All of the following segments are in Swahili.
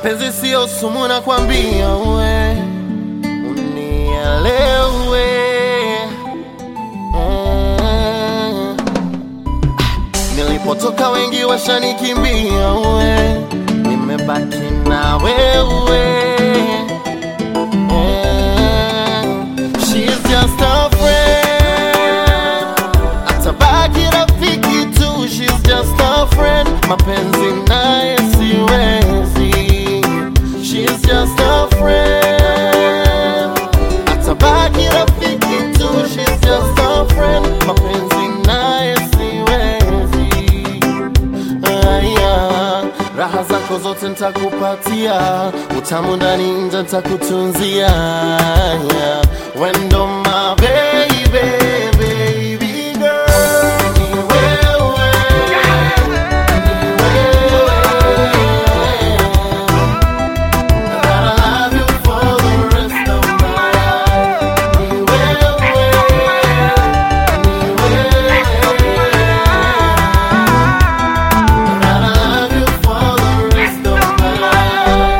mapenzi sio sumu na kwambia we unielewe Mm. nilipotoka wengi washanikimbia we nimebaki na wewe Mm. She's just a friend atabaki rafiki tu she's just a friend mapenzi naye siwezi she's just a friend atabaki rafiki tu she's just a friend mapenzi naye siwezi Aya, raha zako zote ntakupatia, utamu ndani nje ntakutunzia. Aya, Wendo my baby, baby girl, ni wewe, ni wewe. Gotta love you for the rest of my life. Ni wewe, ni wewe. Gotta love you for the rest of my life.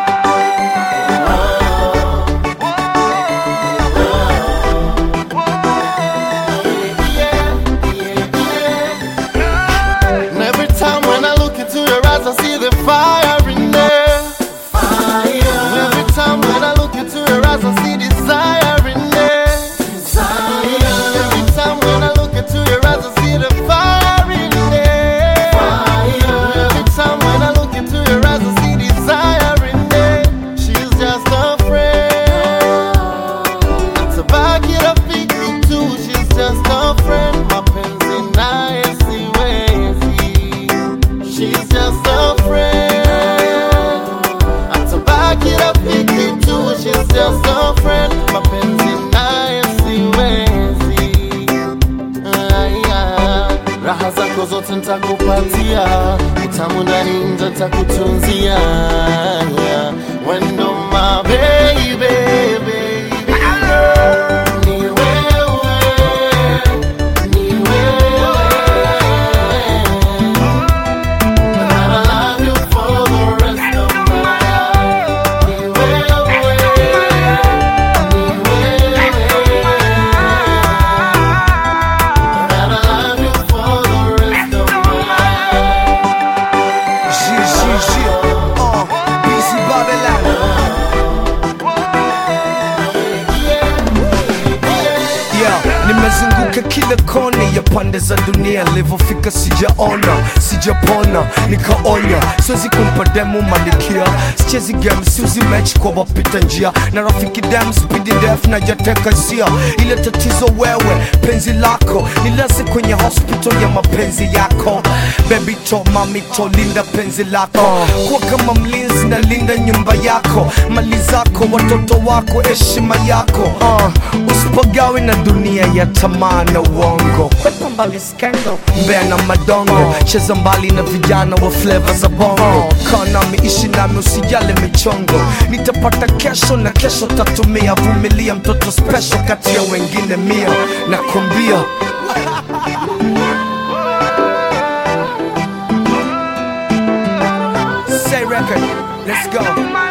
And every time when I look into your eyes, I see the fire in there. And every time when I look into your eyes, I see desire in there. And every time when I look into your eyes, I see the fire in there. And every time when I look into your eyes, I see desire in there. She's just a friend. Atabaki rafiki tu, she's just a friend. Mapenzi naye siwezi. She's just a friend. Atabaki rafiki tu, she's just a friend. Mapenzi naye siwezi. Aya, raha zako zote ntakupatia, utamu ndani nje ntakutunzia. Aya, Wendo my baby, baby girl. Ni wewe, ni wewe. Gotta love you for the rest of my life. Ni wewe, ni wewe. Gotta love you for the rest of my life. Gigi, uh, BC Babylon. Yeah, nimezunguka kila kona ya pande za dunia, nilivyofika sijaona, sijapona, nikaonya, siwezi kumpa demu malikia, sichezi game, siuzi mechi kwa wapita njia, na rafiki dem spidi def na jateka hisia, ile tatizo wewe, penzi lako nilaze kwenye hospital ya mapenzi yako, baby to mami to linda penzi lako, kuwa kama mlinzi na linda nyumba yako, mali zako, watoto wako, heshima yako, uh, usipagawe na dunia ya tamaa na uongo, kwepa mbali skendo, mbea na madongo, cheza mbali na vijana wa flavor za bongo, kaa nami, ishi nami, usijale michongo, nitapata kesho na kesho tatumia, vumilia mtoto special kati ya wengine mia, nakwambia Say record, let's go.